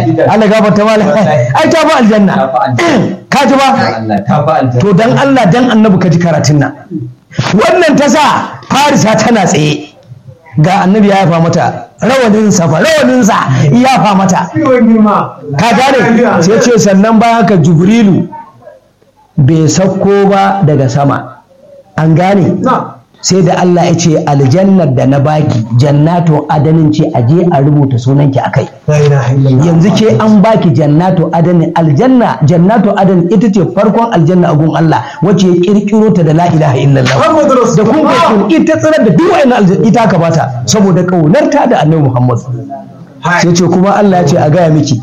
Allah gafarta mala ai ta fi aljanna ka ji ba to dan Allah dan annabi ka ji karatun nan wannan ta sa farisa tana tsaye ga annabi ya yafa mata rawanin safa rawanin sa ya yafa mata ka gane sai ce sannan bayan haka jibrilu bai sauko ba daga sama an gane sai da Allah ya ce aljannar da na baki jannatu adanin ce a je a rubuta sunanki a kai yanzu ke an baki jannatu adanin aljanna jannatu adanin ita ce farkon aljanna a gun Allah wacce ya kirkiro ta da la ilaha illallah da kun kun ita tsirar da duk wayannan aljanna ita ka bata saboda kaunarta da annabi Muhammad sai ce kuma Allah ya ce a gaya miki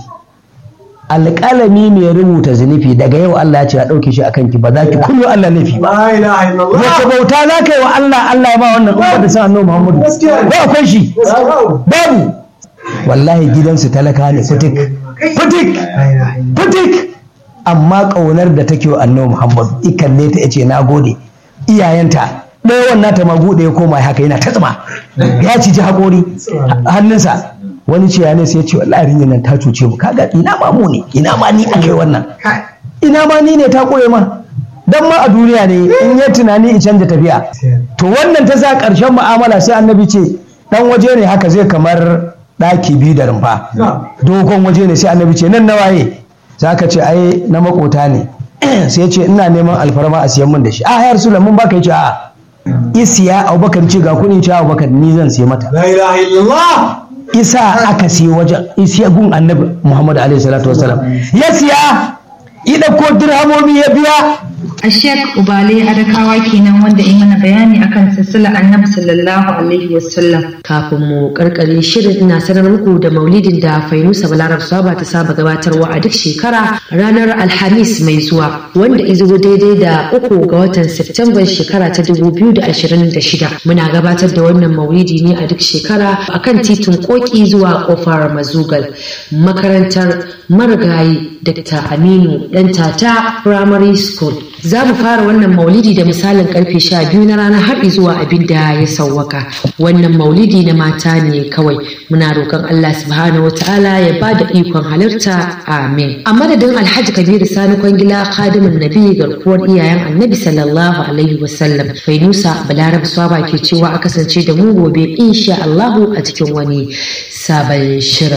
alƙalami mai rubuta zunufi daga yau Allah ya ce a ɗauke shi akan ki ba za ki kullu Allah nufi ba wace bauta za ka yi wa Allah Allah ya ba wannan umma da san annabi Muhammadu ba akwai shi babu wallahi gidansu talaka ne fitik fitik fitik amma ƙaunar da take wa annabi Muhammadu ikalle ta yace na gode iyayenta ɗaya wannan ta maguɗe ya koma haka yana ta tsima ya ciji haƙori hannunsa wani ce ya ne sai ya ce wallahi rinyar nan ta cuce mu kaga ina ma mu ne ina ma ni akai wannan ina ma ni ne ta koye ma dan ma a duniya ne in ya tunani in canja tafiya to wannan ta sa ƙarshen mu'amala sai annabi ce dan waje ne haka zai kamar ɗaki biyu da rumfa dogon waje ne sai annabi ce nan na waye za ka ce ai na makota ne sai ce ina neman alfarma a siyan min da shi a ya rasu mun baka ce a isiya abubakar ce ga kuɗin ce abubakar ni zan siya mata La ilaha illallah. isa aka siya wajen isiya gun annabi muhammad alaihi salatu wasalam ya siya ya ɗauko dirhamomi ya biya a shek ubale adakawa kenan wanda ya mana bayani akan silsilar annabi sallallahu alaihi wasallam kafin mu karkare shirin ina sanar muku da maulidin da fainusa balarab saba ta saba gabatarwa a duk shekara ranar alhamis mai zuwa wanda izo daidai da uku ga watan september shekara ta 2026 muna gabatar da wannan maulidi ne a duk shekara akan titin koki zuwa kofar mazugal makarantar marigayi dr aminu dan tata primary school za mu fara wannan maulidi da misalin karfe sha biyu na rana har zuwa abin da ya sauwaka wannan maulidi na mata ne kawai muna roƙon Allah subhanahu wa ta'ala ya ba da ikon halarta amin a madadin alhaji kabiru sani kwangila khadimin nabi garkuwar iyayen annabi sallallahu alaihi wasallam fainusa balarab swaba ke cewa a kasance da mu gobe insha Allahu a cikin wani sabon shirin